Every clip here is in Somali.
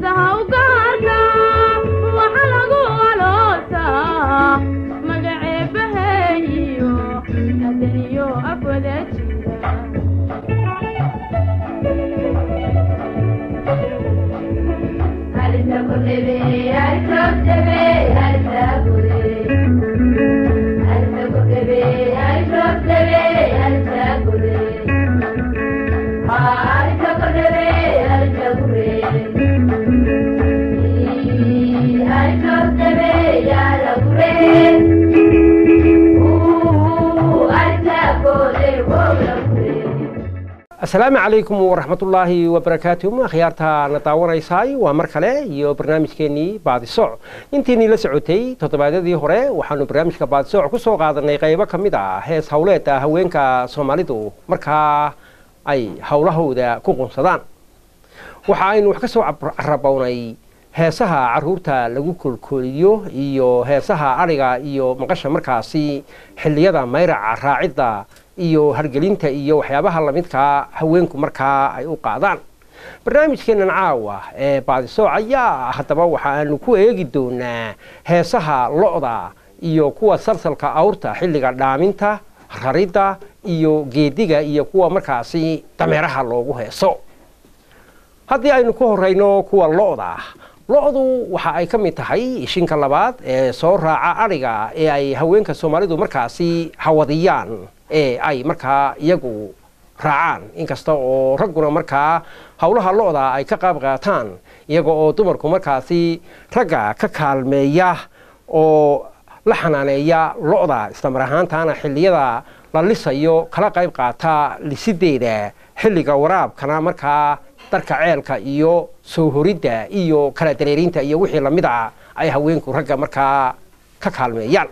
heesaha u gaarka waxa lagu aloosaa magaceebaheeyo adaniyo afwada jira asalaamu calaykum waraxmatullaahi wabarakaatuh akhyaarta na daawanaysaay waa mar kale iyo barnaamijkeenii baadisoc intiinii la socotay toddobaadyadii hore waxaanu barnaamijka baadisoc ku soo qaadanay qaybo ka mid a hees howleeda haweenka soomaalidu markaa ay howlahooda ku qunsadaan waxa aynu wax ka soo carabownay heesaha caruurta lagu koolkooliyo iyo heesaha adhiga iyo maqasha markaasi xilliyada mayraca raacidda iyo hargelinta iyo waxyaabaha lamidkaa haweenku markaa ay u qaadaan barnaamijkeennan caawa ee baadisooc ayaa haddaba waxaanu ku eegi doonaa heesaha lo-da iyo kuwa salsalka awrta xilliga dhaaminta raridda iyo geediga iyo kuwa markaasi dameeraha loogu heeso haddii aynu ku horeyno kuwa lo-da lo-du waxa ay ka mid tahay ishinka labaad ee soo raaca adhiga ee ay haweenka soomaalidu markaasi hawadiyaan ee ay markaa iyagu raacaan inkasta oo ragguna markaa howlaha lo-da ay ka qaab qaataan iyaga oo dumarku markaasi ragga ka kaalmeeya oo la xanaaneeya lo-da islamar ahaantaana xilliyada la lisayo kala qayb qaata lisideeda xilliga waraabkana markaa darka ceelka iyo soo horidda iyo kala dareerinta iyo wixii lamid a ay haweenku ragga markaa ka kaalmeeyaan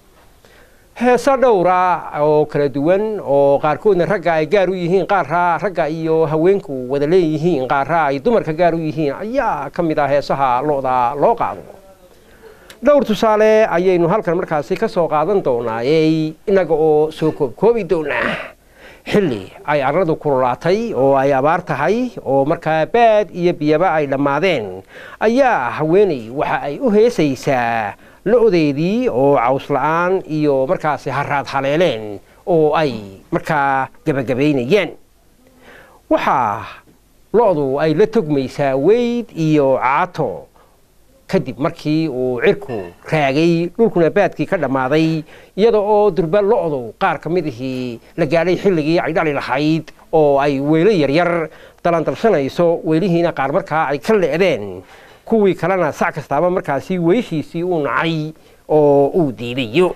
heeso dhowra oo kala duwan oo qaarkoodna ragga ay gaar u yihiin qaarra ragga iyo haweenku wada leeyihiin qaarra ay dumarka gaar u yihiin ayaa ka mid ah heesaha lo-da loo qaado dhowr tusaale ayaynu halkan markaasi ka soo qaadan doonaaye innaga oo soo koobkoobi doonaa xilli ay arladu kululaatay oo ay abaar tahay oo markaa baad iyo biyaba ay dhammaadeen ayaa haweeney waxa ay u heesaysaa lo-deedii oo caws la-aan iyo markaasi haraad haleeleen oo ay markaa gebagabaynayeen waxaa lo-du ay la togmaysaa weyd iyo caato kadib markii uu cirku raagay dhulkuna baadkii ka dhammaaday iyada oo durba lo-du qaar ka mid ihii la gaadhay xilligii ay dhali lahayd oo ay weelo yaryar dalandalshanayso weelihiina qaar markaa ay ka le'deen kuwii kalena sac kastaaba markaasi weyshiisii uu nacay oo uu diidayo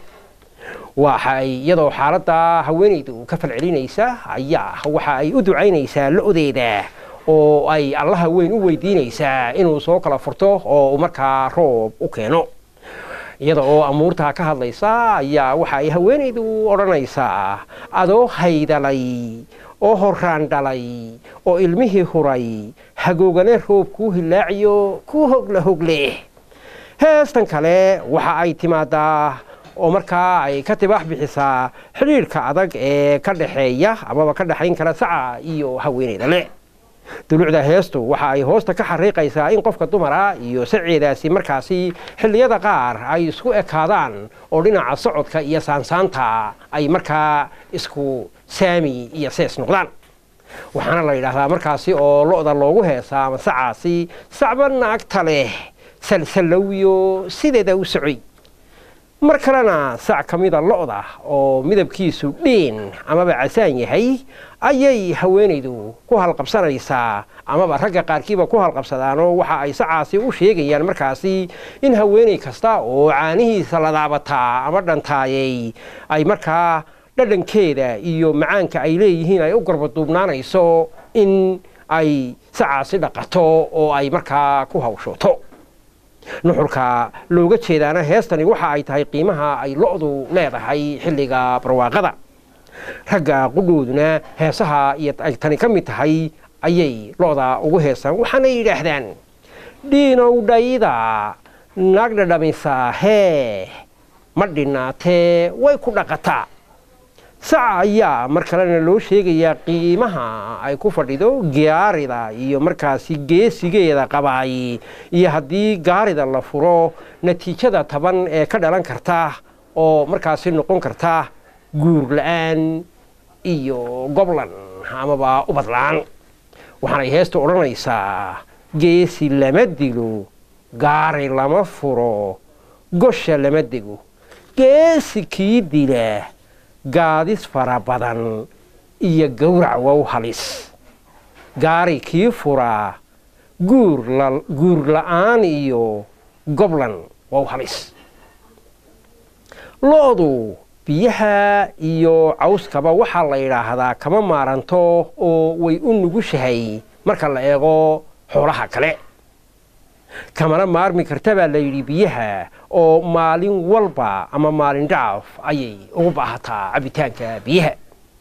waxay iyadoo xaaladda haweenaydu ka falcelinaysa ayaa waxa ay u ducaynaysaa lo-deeda oo ay allaha weyn u weydiinaysaa inuu soo kala furto oo markaa roob u keeno iyada oo amuurtaa ka hadlaysa ayaa waxa ay haweenaydu odhanaysaa adoo haydalay oo horraan dhalay oo ilmihii huray hagoogane roob kuu hilaaciyo kuu hogla hogleh heestan kale waxa ay timaadaa oo markaa ay ka tibaax bixisaa xidhiidhka adag ee ka dhaxeeya amaba ka dhexayn kara saca iyo haweenayda le dulucda heestu waxa ay hoosta ka xariiqaysaa in qofka dumara iyo saceedaasi markaasi xilliyada qaar ay isku ekaadaan oo dhinaca socodka iyo saansaanta ay markaa isku saami iyo sees noqdaan waxaana la yidhaahdaa markaasi oo lo-da loogu heesaa ama sacaasi sacba naagta leh salsallowyo sideeda u socoy mar kalena sac ka mida lo-da oo midabkiisu dhiin amaba casaan yahay ayay haweenaydu ku halqabsanaysaa amaba ragga qaarkiiba ku halqabsadaanoo waxa ay sacaasi u sheegayaan markaasi in haweenay kasta oo caanihiisa la daabataa ama dhantaayay ay markaa dhadhankeeda iyo macaanka ay leeyihiin ay u garbaduubnaanayso in ay sacaasi dhaqato oo ay markaa ku hawshooto nuxurka looga jeedaana heestani waxa ay tahay qiimaha ay lo-du leedahay xilliga barwaaqada ragga qudhooduna heesaha iyo ay tani ka mid tahay ayay lo-da ugu heesaan waxaanay yidhaahdaan dhiinow dhayda naag dhadhamisaa hee ma dhinaatee way ku dhaqataa saca ayaa mar kalena loo sheegayaa qiimaha ay ku fadhido gaarida iyo markaasi geesigeeda qabaay iyo haddii gaarida la furo natiijada taban ee ka dhalan karta oo markaasi noqon karta guur la-aan iyo goblan amaba ubad la-aan waxaanay heesta odhanaysaa geesi lama dilo gaari lama furo gosha lama dego geesi kii dila gaadis fara badan iyo gowrac wow halis gaari kii furaa guur la-aan iyo goblan wow halis lo-du biyaha iyo cawskaba waxaa la yidhaahdaa kama maaranto oo way u nugushahay marka la eego xoolaha kale kamana maarmi karta baa la yidhi biyaha oo maalin walba ama maalin dhaaf ayay ugu baahataa cabitaanka biyaha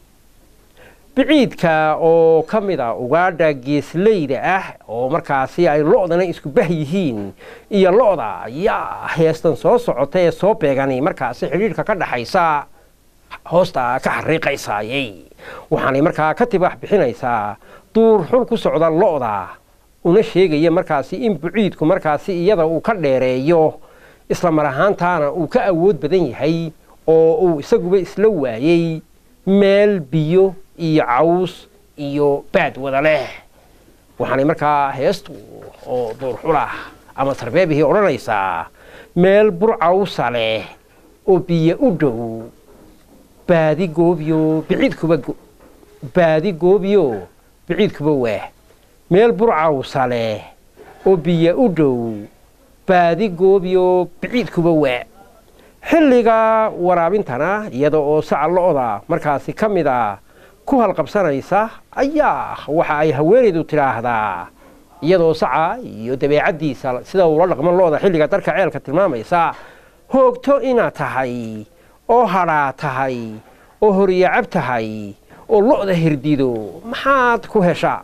biciidka oo ka mid a ugaadha geesleyda ah oo markaasi ay lo-dana isku bah yihiin iyo lo-da ayaa heestan soo socota ee soo beegani markaasi xidhiidhka ka dhaxaysa hoosta ka xariiqaysaayey waxaanay markaa ka tibax bixinaysaa duur xul ku socda lo-da una sheegaya markaasi in buciidku markaasi iyada uu ka dheereeyo isla mar ahaantaana uu ka awood badan yahay oo uu isaguba isla waayey meel biyo iyo caws iyo baad wada leh waxaanay markaa heestu oo duurxulah ama sarbeebihii odhanaysaa meel bur cawsa leh oo biyo u dhow baadi goobiyo biciidkuba baadi goobiyo biciidkuba waah meel bur cawsa leh oo biyo u dhow baadi goobiyo biciidkuba waa xilliga waraabintana iyada oo saca lo-da markaasi ka mid a ku halqabsanaysa ayaa waxa ay haweenaydu tidhaahdaa iyadoo saca iyo dabeecaddiisa sida uula dhaqmo lo-da xilliga darka ceelka tilmaamaysa hoogto inaad tahay oo hadhaa tahay oo horyacab tahay oo lo-da hirdido maxaad ku heshaa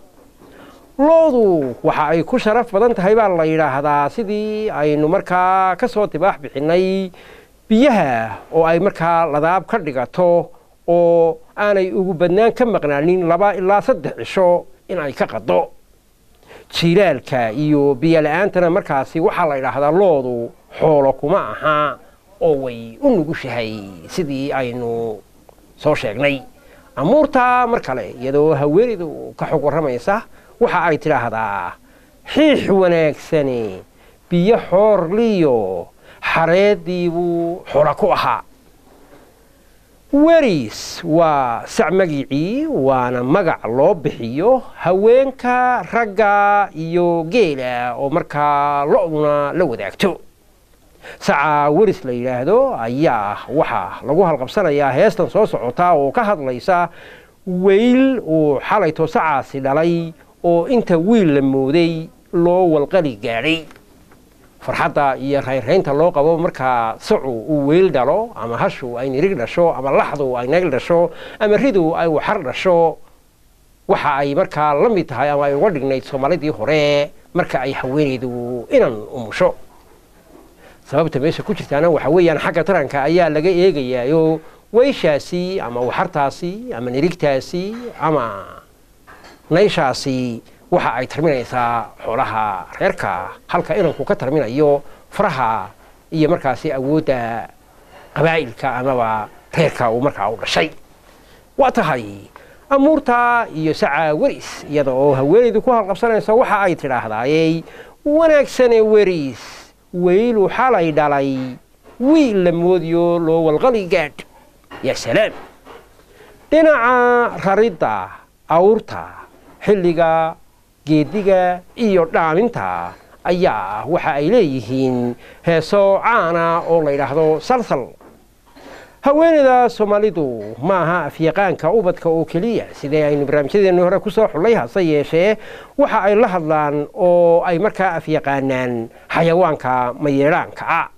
lo-du waxa ay ku sharaf badan tahay baa la yidhaahdaa sidii aynu markaa ka soo tibaax bixinnay biyaha oo ay markaa ladaab ka dhigato oo aanay ugu badnaan ka maqnaanin laba ilaa saddex cisho in ay ka qaddo jiilaalka iyo biyola-aantana markaasi waxaa la yidhaahdaa loodu xoolo kuma aha oo way u nugushahay sidii aynu soo sheegnay amuurtaa mar kale iyadoo haweenaydu ka xog warramaysa waxa ay tidhaahdaa xiix wanaagsani biyo xoorliyo xareeddii buu xola ku ahaa weris waa sac magicii waana magac loo bixiyo haweenka ragga iyo geela oo markaa lo-duna la wadaagto saca weris la yidhaahdo ayaa waxaa lagu halqabsanayaa heestan soo socota oo ka hadlaysa weyl uu xalayto sacaasi dhalay oo inta wiil la mooday loo walqali gaadhay farxadda iyo raynraynta loo qabo markaa sacu uu weyl dhalo ama hashu ay nirig dhasho ama laxdu ay nagl dhasho ama ridu ay waxar dhasho waxa ay markaa la mid tahay ama ay uga dhignayd soomaalidii hore marka ay haweenaydu inan umusho sababta meesha ku jirtaana waxa weeyaan xagga taranka ayaa laga eegayaayo weyshaasi ama waxartaasi ama nirigtaasi ama nayshaasi waxa ay tarminaysaa xoolaha reerka halka inanku ka tarminayo faraha iyo markaasi awoodda qabaa'ilka amaba reerka uu markaa u dhashay waa tahay amuurta iyo saca weris iyada oo haweenaydu ku halqabsanaysa waxa ay tidhaahdaayey wanaagsane weris weylu xalay dhalay wiil la moodiyo loo walqali gaadh yaa salaam dhinaca raridda awrta xilliga geediga iyo dhaaminta ayaa waxa ay leeyihiin heeso caana oo la yidhaahdo salsal haweenayda soomaalidu ma aha afyaqaanka ubadka oo keliya sidee aynu barnaamijyadeennii hore ku soo xullay hase yeeshee waxa ay la hadlaan oo ay markaa afyaqaanaan xayawaanka mayeedhaanka ah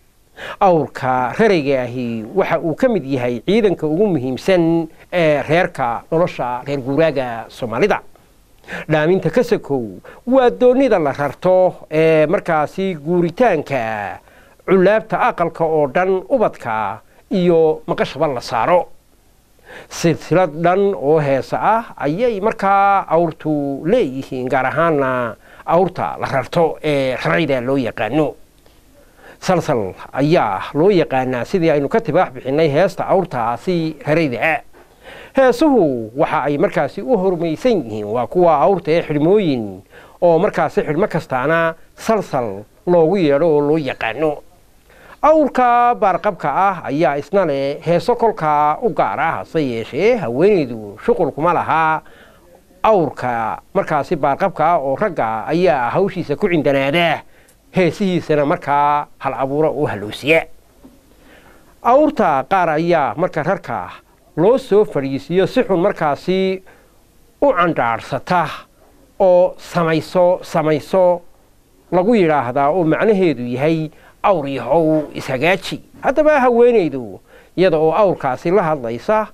awrka rarayga ahi waxa uu ka mid yahay ciidanka ugu muhiimsan ee reerka nolosha reer guuraaga soomaalida dhaaminta kasakow waa doonida la rarto ee markaasi guuritaanka culaabta aqalka oo dhan ubadka iyo maqashaba la saaro silsilad dhan oo heesa ah ayay markaa awrtu leeyihiin gaar ahaana awrta la rarto ee rarayda loo yaqaano salsal ayaa loo yaqaanaa sidii aynu ka tibaax bixinay heesta awrtaasi rarayda heesuhu waxa ay markaasi u hormaysan yihiin waa kuwa awrta ee xidhmooyin oo markaasi xidhmo kastaana salsal loogu yeedho oo loo yaqaano awrka baarqabka ah ayaa isna leh heeso kolkaa u gaar ah hase yeeshee haweenaydu shuqulkuma lahaa awrka markaasi baarqabka ah oo ragga ayaa hawshiisa ku cindanaada heesihiisana markaa hal abuura u halowsiya awrta qaar ayaa marka rarka loo soo fadhiisiiyo si xun markaasi u candhaarsata oo samayso samayso lagu yidhaahdaa oo macnaheedu yahay awr yahow ishagaaji haddaba haweenaydu iyada oo awrkaasi la hadlaysa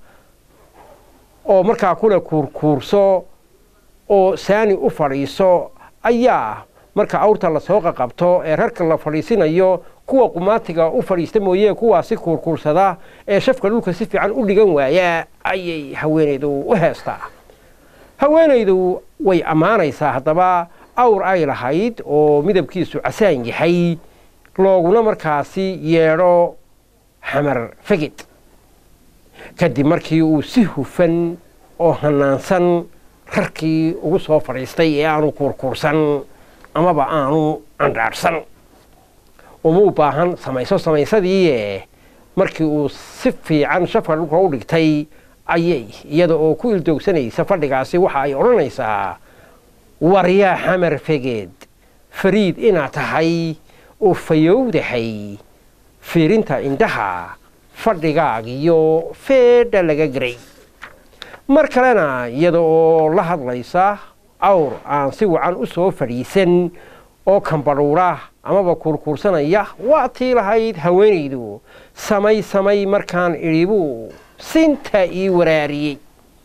oo markaa kule kuurkuurso oo saani u fadhiiso ayaa marka awrta lasoo qaqabto ee rarka la fadhiisinayo kuwa qumaatiga u fadhiista mooye kuwaasi kuurkuursada ee shafka dhulka si fiican u dhigan waaya ayay haweenaydu u heestaa haweenaydu way ammaanaysaa haddaba awr ay lahayd oo midabkiisu casaan yahay looguna markaasi yeedho xamar feged kadib markii uu si hufan oo hanaansan rarkii ugu soo fadhiistay ee aanu kuurkuursan amaba aanu candhaadhsan uma u baahan samayso samaysadiie markii uu si fiican shafka dhulka u dhigtay ayay iyada oo ku ildoogsanaysa fadhigaasi waxa ay odhanaysaa waryaa xamar fegeed fariid inaad tahay oo fayowdahay fiirinta indhaha fadhigaagiyo feedha laga garay mar kalena iyada oo la hadlaysa awr aan si wacan u soo fadhiisan oo kambadhuura amaba kuurkuursanaya waa tii lahayd haweenaydu samay samay markaan idhibuu sinta ii waraariyey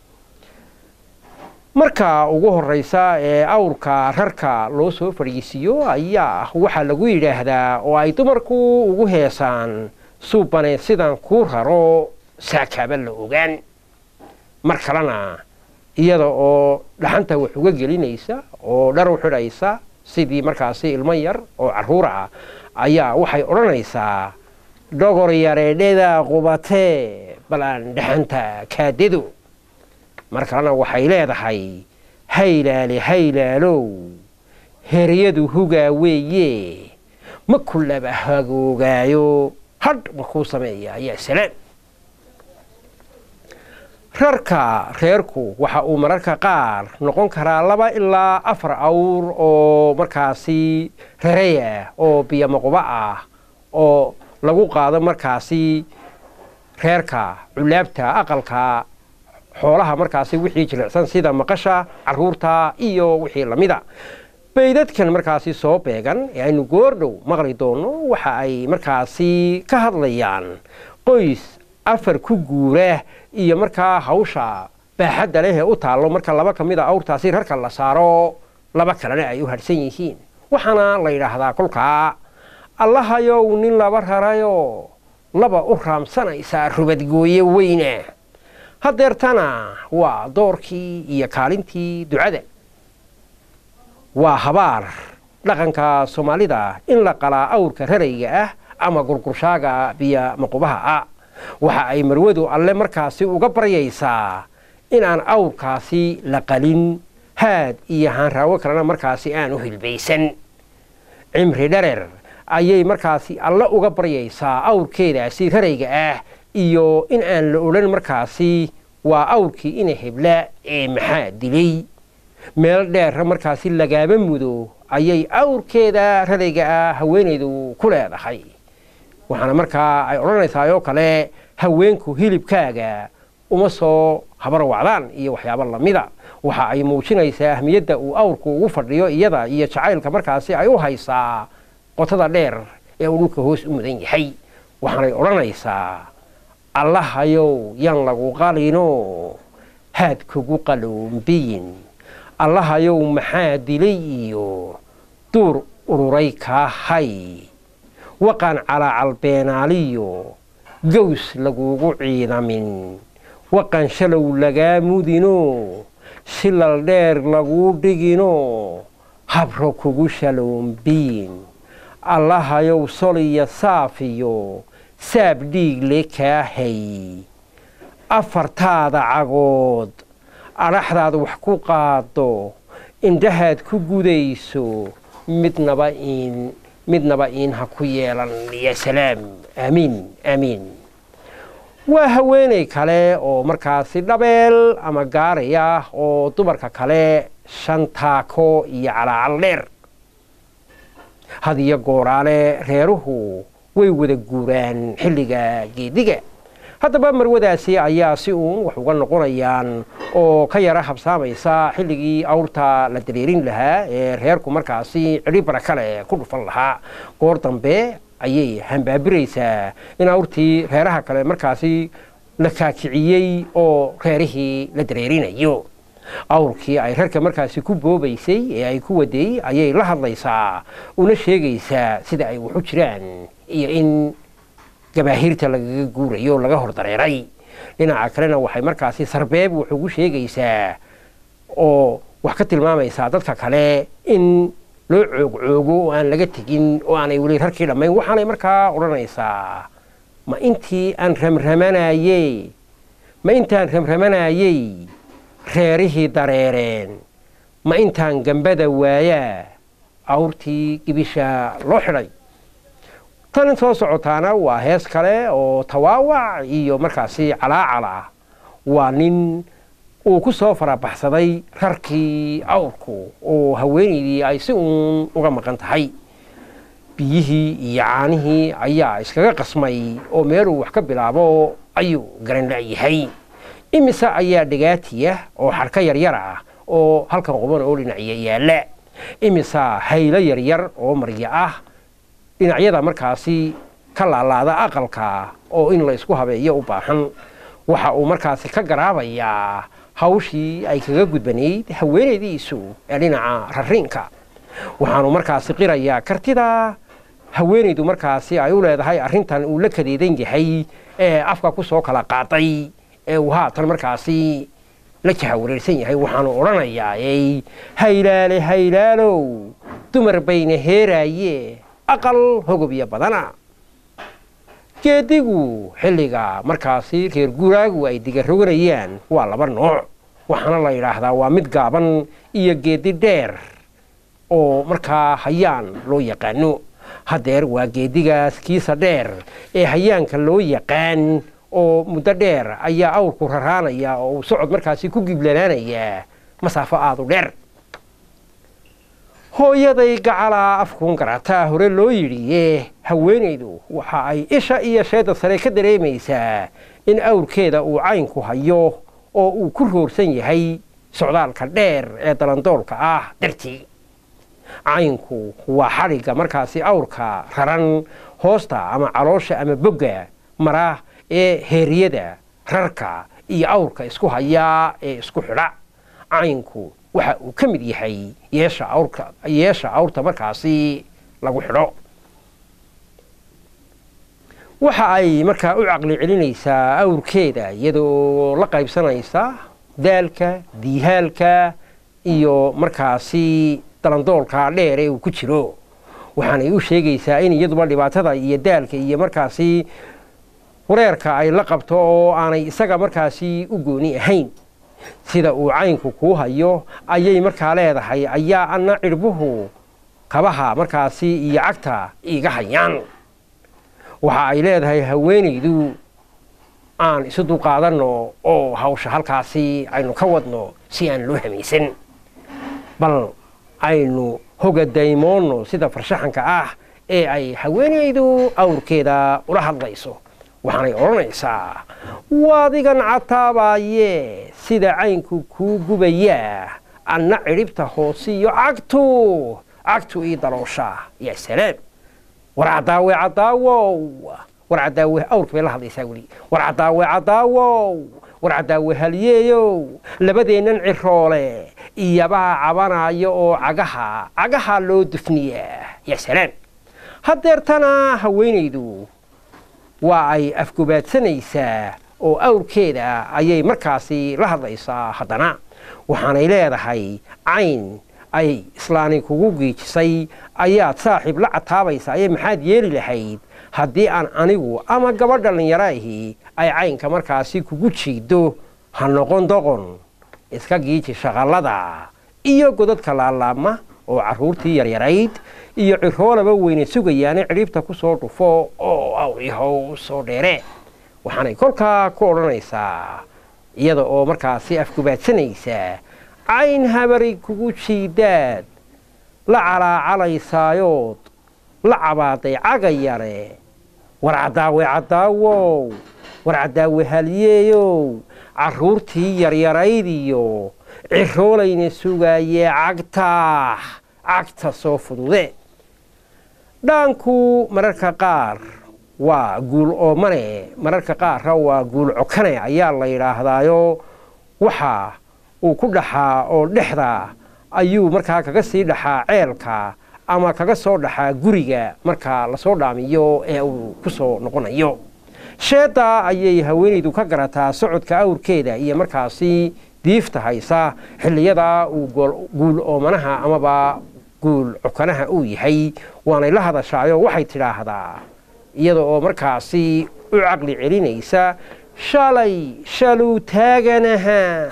marka ugu horraysa ee awrka rarka loo soo fadhiisiiyo ayaa waxaa lagu yidhaahdaa oo ay dumarku ugu heesaan suubane sidaan kuu raro saakaaba la ogaan mar kalena iyada oo dhaxanta wax uga gelinaysa oo dhar u xidhaysa sidii markaasi ilmo yar oo carruur ah ayaa waxay odhanaysaa dhogor yareedheda qubatee bal aan dhaxanta kaadado mar kalena waxay leedahay haylaale haylaalow heryadu hugaa weeye ma kulaba hagoogaayo hadh markuu sameeya ayaa salaan rarka reerku waxa uu mararka qaar noqon karaa laba ilaa afar awr oo markaasi raraya oo biyomaquba ah oo lagu qaado markaasi reerka culaabta aqalka xoolaha markaasi wixii jilicsan sida maqasha caruurta iyo wixii lamida baydadkan markaasi soo beegan ee aynu goordhow maqli doono waxa ay markaasi ka hadlayaan qoys afar ku guura iyo markaa hawsha baaxadda leh ee u taallo marka laba ka mid a awrtaasi rarka la saaro laba kalena ay u hadhsan yihiin waxaana la yidhaahdaa kolkaa allahayow nin laba rarayo laba u raamsanaysaa rubadgooye weyna haddeertana waa doorkii iyo kaalintii ducada waa habaar dhaqanka soomaalida in la qalaa awrka rarayga ah ama gurgurshaaga biyo maqubaha ah waxa ay marwadu alle markaasi uga baryaysaa inaan awrkaasi la qalin haad iyo haanraawo kalena markaasi aan u hilbaysan cimri dharer ayay markaasi alle uga baryaysaa awrkeedaasi rarayga ah iyo in aan la odhan markaasi waa awrkii ina hebla ee maxaa dilay meel dheerra markaasi lagaaba mudo ayay awrkeeda rarayga ah haweenaydu ku leedahay waxaana markaa ay odhanaysaa oo kale haweenku hilibkaaga uma soo habarwacdaan iyo waxyaabo lamida waxa ay muujinaysaa ahmiyadda uu awrku ugu fadhiyo iyada iyo jacaylka markaasi ay u haysaa qotada dheer ee uu dhulka hoos u mudan yahay waxaanay odhanaysaa allahayow yan lagu qalino haad kugu qaloombiyin allahayow maxaa dilay iyo duur ururay kaa hay waqaan calaa calbeenaaliyo gaws lagugu ciidamin waqan shalow lagaa mudino shilal dheer laguu dhigino habro kugu shaloombiin allahayow soliya saafiyo saab dhiigle kaa hay afartaada cagood adhaxdaad wax ku qaado indhahaad ku gudayso midnaba iin midnaba iin ha ku yeelan ya salaam aamiin aamiin waa haweenay kale oo markaasi dhabeel ama gaaray ah oo dumarka kale shan taako iyo calaacal dheer had iyo gooraale reeruhu way wada guuraan xilliga geediga haddaba marwadaasi ayaa si uun wax uga noqonayaan oo ka yara habsaamaysa xilligii awrta la dareerin lahaa ee reerku markaasi cidhi barakale ku dhufan lahaa goor dambe ayay hambaabiraysaa in awrtii reeraha kale markaasi la kaakiciyey oo reerihii la dareerinayo awrkii ay reerka markaasi ku boobaysay ee ay ku waday ayay la hadlaysaa una sheegaysaa sida ay waxu jiraan iyo in gabaahiirta lagaga guurayo laga hor dareeray dhinaca kalena waxay markaasi sarbeeb wax ugu sheegaysaa oo wax ka tilmaamaysaa dadka kale in loo coogcoogo oo aan laga tegin oo aanay weli rarkii dhammayn waxaanay markaa odhanaysaa ma intii aan ramramanayey ma intaan ramramanayey reerihii dareereen ma intaan gambada waayaa awrtii gibisha loo xidhay tan soo socotaana waa hees kale oo tawaawac iyo markaasi calaacal ah waa nin uu ku soo farabaxsaday rarkii awrku oo haweenaydii ay si uun uga maqan tahay biyihii iyo caanihii ayaa iskaga qasmay oo meeluu wax ka bilaabo ayuu garan la'yahay imise ayaa dhagaatiya oo xarka yaryar ah oo halkan quban oo dhinacya yaalla imisa haylo yaryar oo marya ah dhinacyada markaasi ka laalaada aqalka oo in la isku habeeyo u baahan waxa uu markaasi ka garaabayaa hawshii ay kaga gudbanayd haweenaydiisu ee dhinaca rariinka waxaanu markaasi qirayaa kartida haweenaydu markaasi ay u leedahay arrintan uu la kadeedan yahay ee afka ku soo kala qaaday ee uu haatan markaasi la jahawareersan yahay waxaanu odhanayaa ey haylaale haylaalow dumar bayna heeraaye aqal hogobya badana geedigu xilliga markaasi reer guuraagu ay digaroganayaan waa laba nooc waxaana la yidhaahdaa waa mid gaaban iyo geedi dheer oo markaa hayaan loo yaqaano haddeer waa geedigaas kiisa dheer ee hayaanka loo yaqaan oo muddo dheer ayaa awrku raraanaya oo uu socod markaasi ku giblanaanayaa masaafo aadu dheer hooyaday gacalaa afkuun garataa hore loo yidhiye haweenaydu waxa ay isha iyo sheedda sare ka dareemaysaa in awrkeeda uu caynku hayo oo uu ku roorsan yahay socdaalka dheer ee dalandoolka ah dartii caynku waa xadhigga markaasi awrka raran hoosta ama caloosha ama bogga mara ee heeriyada rarka iyo awrka isku hayaa ee isku xidha caynku waxa uu ka mid yahay yeesha awrka yeesha awrta markaasi lagu xidho waxa ay markaa u caqli celinaysaa awrkeeda iyadoo la qaybsanaysa daalka diihaalka iyo markaasi dalandoolka dheer ee uu ku jiro waxaanay u sheegaysaa in iyaduba dhibaatada iyo daalka iyo markaasi wareerka ay la qabto oo aanay isaga markaasi u gooni ahayn sida uu caynku kuu hayo ayay markaa leedahay ayaa anna cirbuhu kabaha markaasi iyo cagta iiga hayaan waxa ay leedahay haweenaydu aan isu dulqaadanno oo hawsha halkaasi aynu ka wadno si aan loo hamaysan bal aynu hoga daymoonno sida farshaxanka ah ee ay haweenaydu awrkeeda ula hadlayso waxaanay odhanaysaa waadigan cataabaaye sida caynku kuu gubayaa anna cidhibta hoosiyo cagtu cagtu ii daloosha yaa salaam war caddaawe caddaawow war caddaawe awrka bay la hadlaysaa weli war caddaawe caddaawow war caddaawe halyeeyow labadeennan ciroole iyabaa cabanaayo oo cagaha cagaha loo dufniyaa yaa salaam haddeertana haweenaydu waa ay afgobaadsanaysaa oo awrkeeda ayay markaasi la hadlaysaa haddana waxaanay leedahay cayn ay islaani kugu giijisay ayaad saaxiib la cataabaysaa ee maxaad yeeli lahayd haddii aan anigu ama gabadh dhallinyaro ahi ay caynka markaasi kugu jiido ha noqon doqon iska giiji shaqallada iyo godadka laalaama oo carruurtii yaryarayd iyo ciroolaba weyne sugayaane cidhiibta ku soo dhufo oo awcihow soo dheere waxaanay kolkaa ku odhanaysaa iyada oo markaasi afgubaadsanaysa cayn habari kugu jiidaad la calaacalaysayood la cabaaday cagayare war caddaawe caddaawow war caddaawe haliyeeyow carruurtii yaryarayd iyo ciroolayna sugaayee cagta cagta soo fudude dhaanku mararka qaar waa guul oomane mararka qaarra waa guul cokane ayaa la yidhaahdaayo waxa uu ku dhaxaa oo dhexda ayuu markaa kaga sii dhaxaa ceelka ama kaga soo dhaxaa guriga marka lasoo dhaamiyo ee uu ku soo noqonayo sheedda ayay haweenaydu ka garataa socodka awrkeeda iyo markaasi diifta haysa xilliyada uu guul oomanaha amaba guul cokanaha uu yahay waanay la hadashaayo waxay tidhaahdaa iyada oo markaasi u caqli celinaysa shalay shaluu taaganaha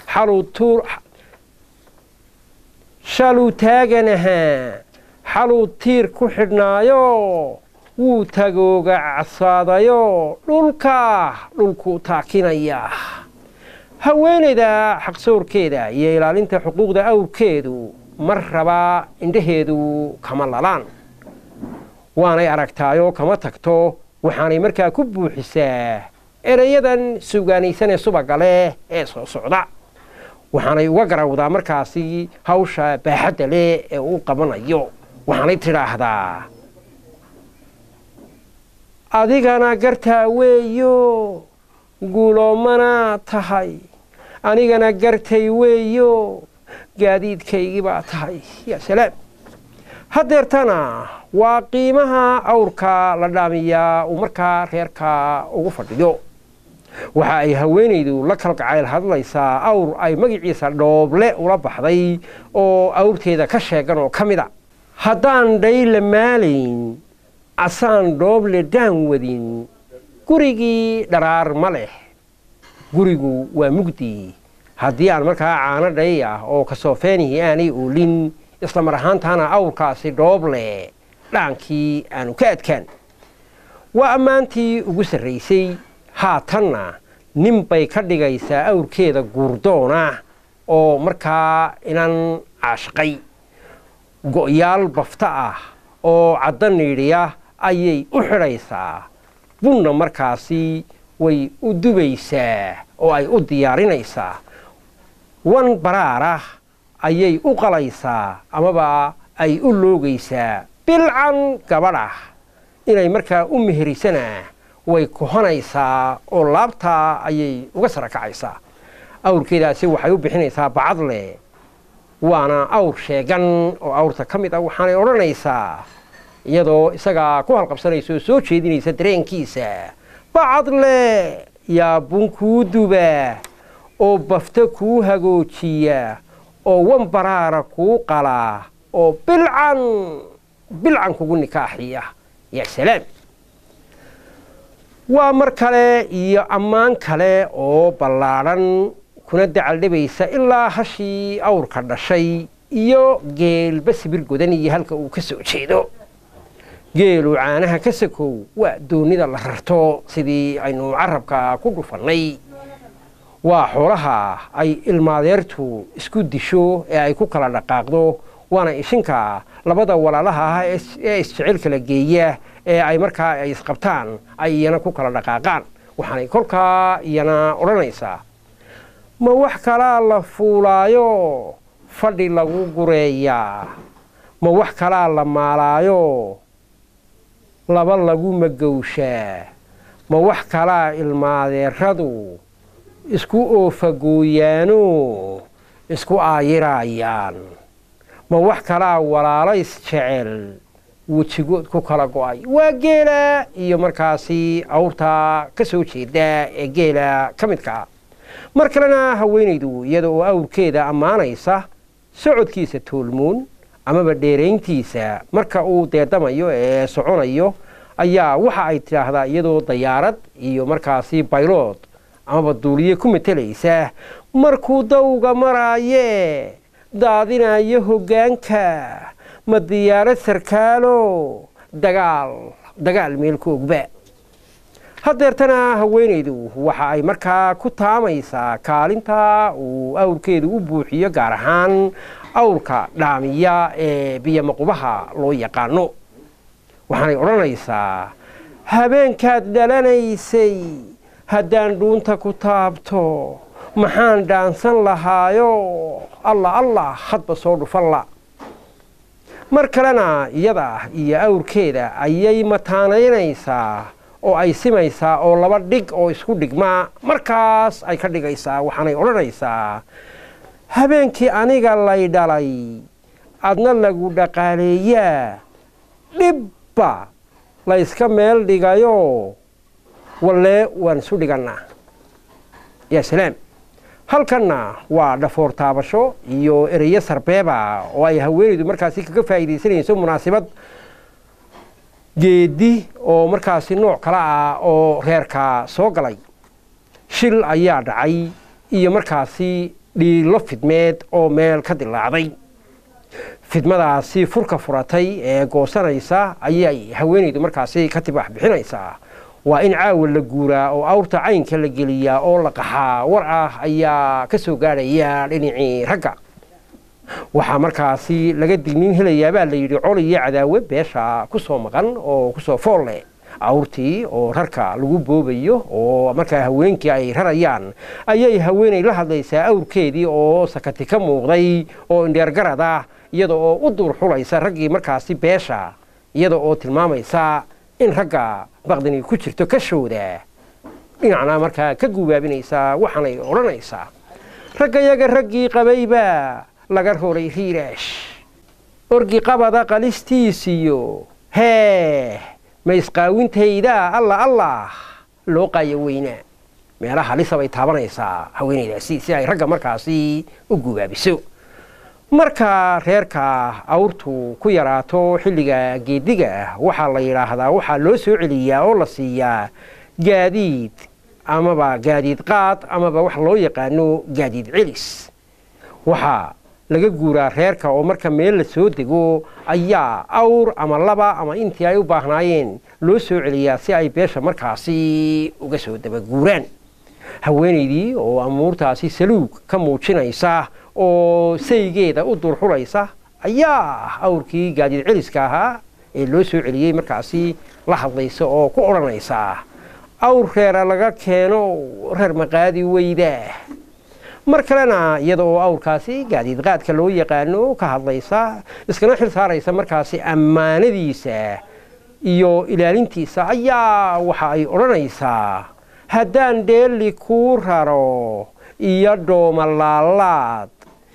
shaluu taaganahaa xaluu tiir ku xidhnaayo wuu tagooga cadsaadayo dhulka dhulku taakinaya haweenayda xaqsoorkeeda iyo ilaalinta xuquuqda awrkeedu mar raba indhaheedu kama lalaan waanay aragtaayoo kama tagto waxaanay markaa ku buuxisaa ereyadan sugaanaysanee subaga leh ee soo socda waxaanay uga garawdaa markaasi hawsha baaxadda leh ee uu qabanayo waxaanay tidhaahdaa adigana gartaa weeyo guuloomana tahay anigana gartay weeyo gaadiidkaygii baa tahay yaa salaam haddeertana waa qiimaha awrka la dhaamiyaa uu markaa reerka ugu fadhiyo waxa ay haweenaydu la kalgacayl hadlaysaa awr ay magaciisa dhooble ula baxday oo awrteeda ka sheegan oo ka mid a haddaan dhayla maalayn asaan dhooble daan wadin gurigii dharaar ma leh gurigu waa mugdi haddii aan markaa caano dhay ah oo kasoofeenihii aanay oolin isla mar ahaantaana awrkaasi dhooble dhaankii aanu ka adkaan waa ammaantii ugu sarraysay haatanna nin bay ka dhigaysaa awrkeeda guurdoona oo markaa inan caashaqay go'yaal bafta ah oo cadda niidhiya ayay u xidhaysaa bunna markaasi way u dubaysaa oo ay u diyaarinaysaa wan baraarah ayay u qalaysaa amaba ay u loogaysaa bilcan gabadhah inay markaa u meherisana way kuhanaysaa oo laabtaa ayay uga sara kacaysaa awrkeedaasi waxay u bixinaysaa bacadle waana awr sheegan oo awrta ka mid ah waxaanay odhanaysaa iyadoo isagaa ku halqabsanaysa oo soo jeedinaysa dareenkiisa bacadle yaa bun kuu duba oo bafta kuu hagoojiya oo wan baraara kuu qalaa oo bilcan bilcan kugu nikaaxiya yaa salaam waa mar kale iyo ammaan kale oo ballaadhan kuna dacaldhibaysa ilaa hashii awrka dhashay iyo geelba sibir godan iyo halka uu ka soo jeedo geelu caanaha ka sakow waa doonida la rarto sidii aynu carabka ku dhufannay waa xoolaha ay ilmaadeertu isku disho ee ay ku kala dhaqaaqdo waana ishinka labada walaalaha ah ee isjecel kala geeya ee ay markaa ay isqabtaan ay iyana ku kala dhaqaaqaan waxaanay kolkaa iyana odhanaysaa ma wax kalaa la fuulaayo fadhi lagu gureeyaa ma wax kalaa la maalaayo laba lagu magowshaa ma wax kalaa ilmaadeeradu isku oofagooyaano isku aayiraayaan ma wax kalaa walaalays jecel wejigood ku kala go-ay waa geela iyo markaasi awrta ka soo jeeda ee geela ka midka ah mar kalena haweenaydu iyada oo awrkeeda ammaanaysa socodkiisa toolmoon amaba dheerayntiisa marka uu deedamayo ee soconayo ayaa waxa ay tidhaahdaa iyadoo dayaarad iyo markaasi baylood amaba duuliye ku matelaysa markuu dawga maraaye daadinayo hoggaanka ma diyaarad sarkaalo dagaal dagaal meel ku ogba haddeertana haweenaydu waxa ay markaa ku taamaysaa kaalinta uu awrkeedu u buuxiyo gaar ahaan awrka dhaamiya ee biyomaqubaha loo yaqaano waxaanay odhanaysaa habeenkaad dhalanaysay haddaan dhuunta ku taabto maxaan dhaansan lahaayo allah allah hadba soo dhufanla mar kalena iyada iyo awrkeeda ayay mataanaynaysaa oo ay simaysaa oo laba dhig oo isku dhigma markaas ay ka dhigaysaa waxaanay odhanaysaa habeenkii aniga lay dhalay adna lagu dhaqaaleeyaa dhibba layska meel dhigayo wallee waan isu dhigannaa yaa salaam halkanna waa dhafoor taabasho iyo ereyo sarbeeba oo ay haweenaydu markaasi kaga faa'iidaysanayso munaasibad geedi oo markaasi nooc kale ah oo reerka soo galay shil ayaa dhacay iyo markaasi dhiilo fidmeed oo meel ka dilaacday fidmadaasi furka furatay ee goosanaysa ayay haweenaydu markaasi ka tibaax bixinaysaa waa in caawa la guuraa oo awrta caynka la geliyaa oo la qaxaa war ah ayaa ka soo gaadhaya dhinacii ragga waxaa markaasi laga dignin helayaabaa la yidhi col iyo cadaawe beesha ku soo maqan oo kusoo fool leh awrtii oo rarka lagu boobayo oo markaa haweenkii ay rarayaan ayay haweenay la hadlaysaa awrkeedii oo sakati ka muuqday oo indheergarad ah iyada oo u duur xulaysa raggii markaasi beesha iyada oo tilmaamaysa in ragga baqdani ku jirto ka shooda dhinacna markaa ka gubaabinaysaa waxaanay odhanaysaa raggayaga raggii qabayba laga roray riiraash orgi qabada qalistiisiyo hee ma isqaawintayda alla allah loo qaayo weynaa meelaha halisa bay taabanaysaa haweenaydaasi si ay ragga markaasi u gubaabiso marka reerka awrtu ku yaraato xilliga geediga waxaa la yidhaahdaa waxaa loo soo celiyaa oo la siiyaa gaadiid amaba gaadiid qaad amaba wax loo yaqaano gaadiid celis waxaa laga guuraa reerka oo marka meel la soo dego ayaa awr ama laba ama intii ay u baahnaayeen loo soo celiyaa si ay beesha markaasi uga soo dabaguuraan haweenaydii oo amuurtaasi saluug ka muujinaysa oo saygeeda u durxulaysa ayaa awrkii gaadiid celiska ahaa ee loo soo celiyey markaasi la hadlaysa oo ku odhanaysa awr reera laga keeno reer maqaadi weyda mar kalena iyada oo awrkaasi gaadiid qaadka loo yaqaano ka hadlaysa iskana xil saaraysa markaasi ammaanadiisa iyo ilaalintiisa ayaa waxa ay odhanaysaa haddaan dheeli kuu raro iyo dhoomalaalaad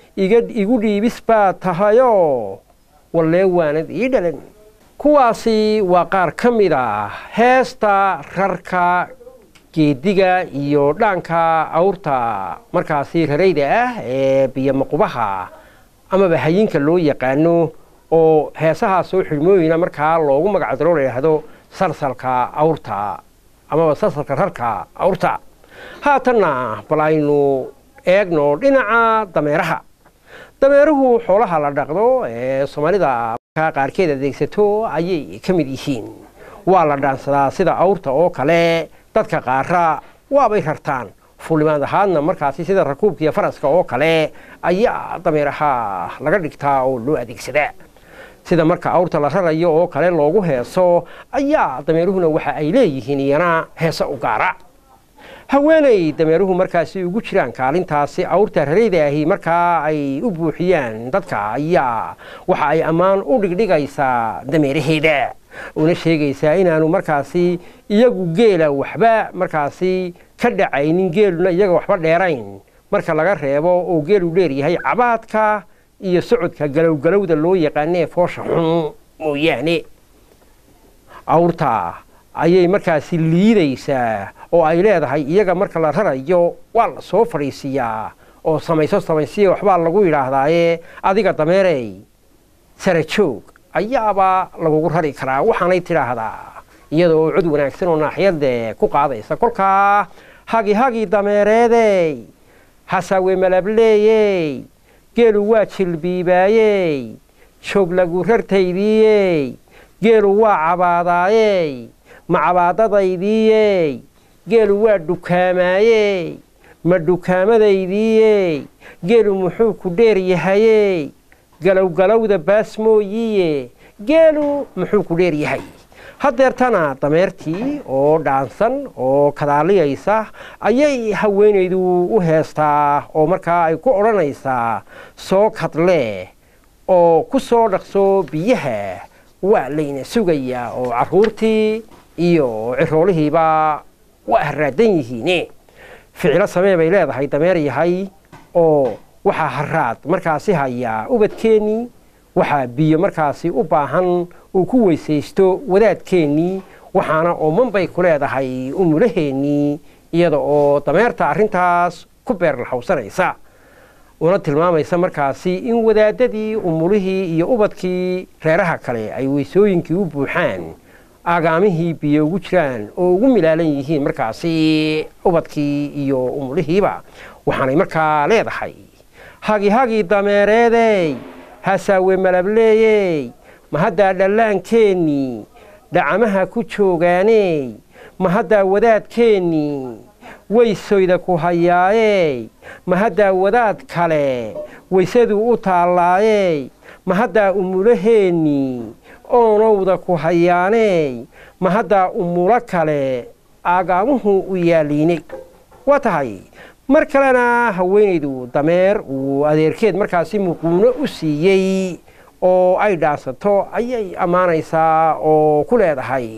igu dhiibis baa tahayo wallee waanad ii dhalan kuwaasi waa qaar ka mid ah heesta rarka geediga iyo dhaanka awrta markaasi rarayda ah ee biyomaqubaha amaba hayinka loo yaqaano oo heesahaa soo xidhmooyina markaa loogu magacdaro la yidhaahdo salsalka awrta amaba salsalka rarka awrta haatanna bal aynu eegno dhinaca dameeraha dameeruhu xoolaha la dhaqdo ee soomaalida qaarkeed adeegsato ayay ka mid yihiin waa la dhaansadaa sida awrta oo kale dadka qaara waabay rartaan fulimaad ahaadna markaasi sida rakuubkiiyo faraska oo kale ayaa dameeraha laga dhigtaa oo loo adeegsadaa sida marka awrta la rarayo oo kale loogu heeso ayaa dameeruhuna waxa ay leeyihiin iyana heese u gaara haweenay dameeruhu markaasi ugu jiraan kaalintaasi awrta rarayda ahi markaa ay u buuxiyaan dadka ayaa waxa ay ammaan u dhigdhigaysaa dameeraheeda una sheegaysaa inaanu markaasi iyagu geela waxba markaasi ka dhacaynin geeluna iyaga waxba dheerayn marka laga reebo oo geelu dheeryahay cabaadka iyo socodka galowgalowda loo yaqaanee foosha xun mooyaane awrta ayay markaasi liidaysaa oo ay leedahay iyaga marka la rarayo waa la soo fadhiisiiyaa oo samayso samaysiya waxbaa lagu yidhaahdaaye adiga dameerey sara joog ayaaba lagugu rari karaa waxaanay tidhaahdaa iyadoo cod wanaagsan oo naaxiyadde ku qaadaysa kolkaa hagi hagi dameereedey hasaawe malableeyey geelu waa jilbiibaayey joog lagu rartaydiiyey geelu waa cabaadaayey ma cabaadadaydiiyey geelu waa dhukaamaayey ma dhukaamadaydiiyey geelu muxuu ku dheer yahayey galowgalowda baas mooyiye geelu muxuu ku dheer yahay haddeertana dameertii oo dhaansan oo kadaaliyaysa ayay haweenaydu u heestaa oo markaa ay ku odhanaysaa soo kadlee oo ku soo dhaqso biyaha waa layna sugayaa oo carruurtii iyo ciroolihiiba waa haraadan yihiine ficilo samee bay leedahay dameer yahay oo waxaa haraad markaasi hayaa ubadkeennii waxaa biyo markaasi u baahan uu ku weysaysto wadaadkeennii waxaana ooman bay ku leedahay umulaheennii iyada oo dameerta arrintaas ku beerlaxawsanaysa una tilmaamaysa markaasi in wadaadadii umulihii iyo ubadkii reeraha kale ay weysooyinkii u buuxaan aagaamihii biyo ugu jiraan oo ugu milaalan yihiin markaasi ubadkii iyo umulihiiba waxaanay markaa leedahay hagi hagi dameereedey hasaawe malableeyey ma haddaa dhallaankeenii dhacamaha ku joogaaney ma haddaa wadaadkeennii weysoyda ku hayaayey ma haddaa wadaad kale weysaduu u taallaayey ma haddaa umulaheennii oonowda ku hayaaney ma haddaa umulo kale aagaamuhu u yaaliinay waa tahay mar kalena haweenaydu dameer uu adeerkeed markaasi muquuno u siiyey oo ay dhaansato ayay ammaanaysaa oo ku leedahay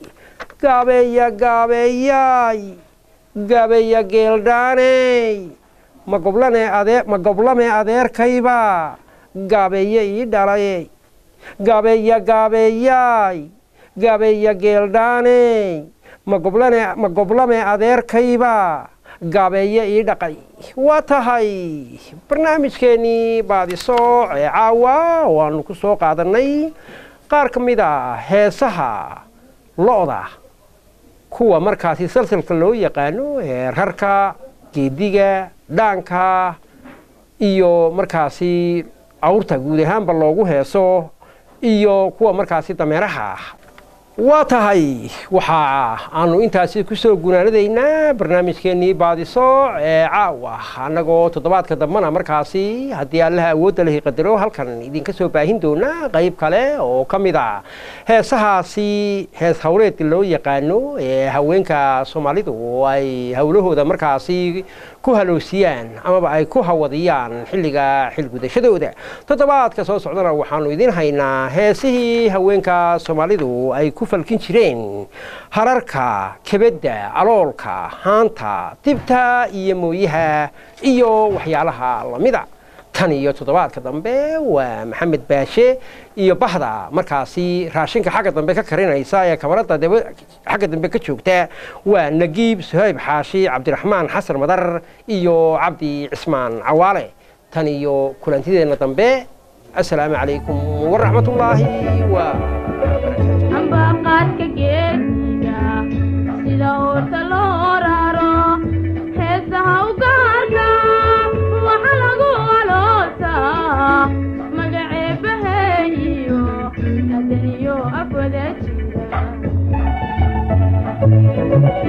gaabeeya gaabeeyaay gaabeeya geeldhaaney ma goblane adee ma goblame adeerkayba gaabeeye ii dhalay gaabeeya gaabeeyaay gaabeeya geeldhaaney ma goblane ma goblame adeerkayba gaabeeye ii dhaqay waa tahay barnaamijkeennii baadisooc ee caawa waanu ku soo qaadannay qaar ka mid a heesaha lo-da kuwa markaasi salsalka loo yaqaano ee rarka geediga dhaanka iyo markaasi awrta guud ahaanba loogu heeso iyo kuwa markaasi dameeraha waa tahay waxa aanu intaasi kusoo gunaanadaynaa barnaamijkeennii baadisooc ee caawa annagoo toddobaadka dambena markaasi haddii allaha awoodda lahi qadaro halkan idinka soo baahin doonaa qayb kale oo ka mid a heesahaasi hees hawleed loo yaqaano ee haweenka soomaalidu oo ay howlahooda markaasi ku haloosiyaan amaba ay ku hawadiyaan xilliga xilgudashadooda toddobaadka soo socdana waxaanu idiin haynaa heesihii haweenka soomaalidu ay ku falkin jireen hararka kebedda aloolka haanta dibta iyo mooyaha iyo waxyaalaha lamida tan iyo toddobaadka dambe waa maxamed baashe iyo bahda markaasi raashinka xagga dambe ka karinaysa ee kamarada xagga dambe ka joogta waa nagiib suhayb xaashi cabdiraxmaan xasan madar iyo cabdi cismaan cawaale tan iyo kulantideenna dambe assalaamu calaykum waraxmatullaahi wa ambaqaadka geesiga sida uurta loo raro heesaha u gaarka waxa lagu aloosaa magaceebaheeyo adaniyo afwada jira